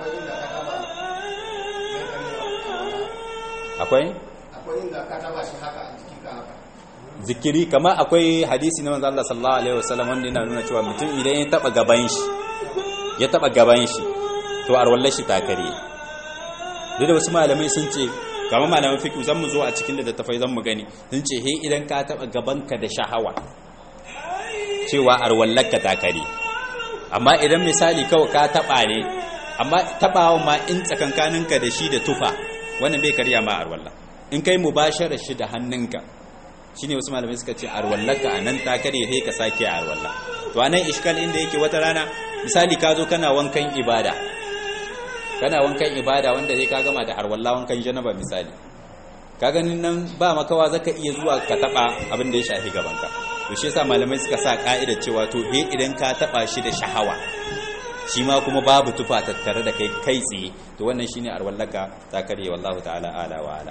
akwai akwai inda ka taba shi haka a jikin ka haka zikiri kama akwai hadisi na manzo Allah sallallahu alaihi wasallam wanda yana nuna cewa mutum idan ya taba gaban shi ya taba gaban shi to arwallar shi ta kare duk da wasu malamai sun ce kama malaman fiqh zan mu zo a cikin littattafai zan mu gani sun ce he idan ka taba gabanka da shahawa cewa arwallar ka ta kare amma idan misali kawai ka taba ne amma tabawa ma in tsakankaninka da shi da tufa wannan bai karya ma arwallah in kai mubashara shi da hannunka shine wasu malamai suka ce arwallaka anan ta kare sai ka sake arwallah to anan iskal inda yake wata rana misali ka zo kana wankan ibada kana wankan ibada wanda zai ka gama da arwallah wankan janaba misali ka ganin nan ba makawa zaka iya zuwa ka taba abin da ya shafi gabanka to shi yasa malamai suka sa ka'ida cewa to he idan ka taba shi da shahawa shi ma kuma babu tufa tattare da kai kai tsaye to wannan shine arwallaka ta kare wallahu ta'ala ala wa ala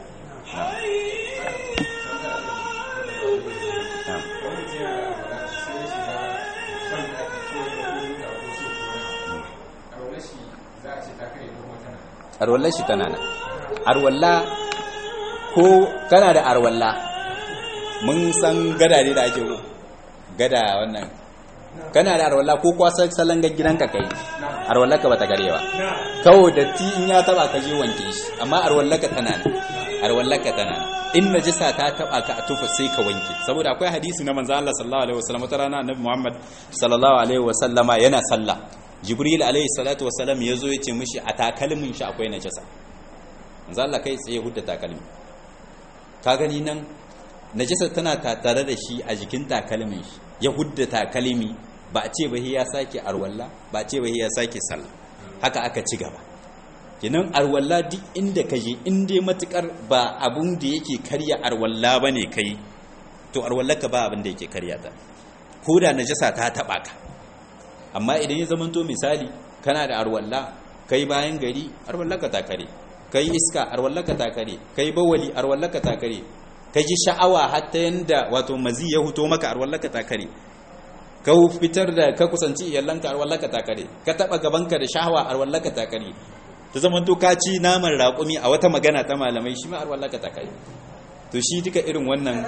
arwallar shi tana nan arwalla ko kana da arwalla mun san gada ne da ake gada wannan kana da arwalla ko kwasa salon ga gidanka kai arwalla ka bata gare ba kawo da ti in ya taba ka je wanke shi amma arwalla ka tana nan arwalla ka tana nan in najisa ta taba ka a tufa sai ka wanke saboda akwai hadisi na manzo Allah sallallahu alaihi wasallam wata rana annabi Muhammad sallallahu alaihi wasallama yana sallah jibril alaihi salatu wasalam ya zo ya ce mishi a takalmin shi akwai najasa manzo Allah kai tsaye hudda takalmi ka gani nan najasa tana tattare da shi a jikin takalmin shi ya hudda takalmi ba a ce ba ya sake arwalla ba a ce ba ya sake sallah haka aka ci gaba kinan arwalla duk inda ka je in dai matukar ba abun da yake karya arwalla bane kai to arwallaka ba abin da yake karya ta ko da najasa ta taba ka amma idan ya zamanto misali kana da arwalla kai bayan gari arwallaka ta kare kai iska arwallaka ta kare kai bawali arwallaka ta kare ka ji sha'awa hatta yanda wato mazi ya huto maka arwallaka ta kare ka fitar da ka kusanci iyalanka arwallaka ta kare ka taba gabanka da sha'awa arwallaka ta kare ta zamanto ka ci naman raƙumi a wata magana ta malamai shi ma arwallaka ta kare to shi duka irin wannan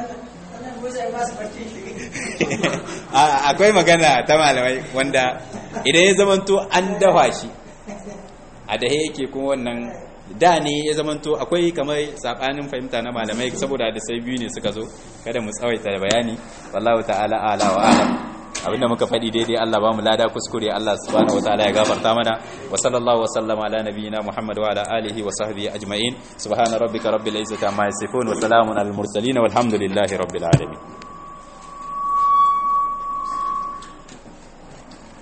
akwai magana ta malamai wanda idan ya zamanto an dafa shi a dahe yake kuma wannan da ne ya zamanto akwai kamar sabanin fahimta na malamai saboda da sai biyu ne suka zo kada mu tsawaita da bayani wallahu ta'ala ala wa alam abinda muka faɗi daidai Allah ba mu lada kuskure Allah subhanahu wataala ya gafarta mana wa sallallahu wa sallama ala nabiyyina Muhammad wa ala alihi wa sahbihi ajma'in subhana rabbika rabbil izzati amma yasifun wa salamun alal mursalin walhamdulillahi rabbil alamin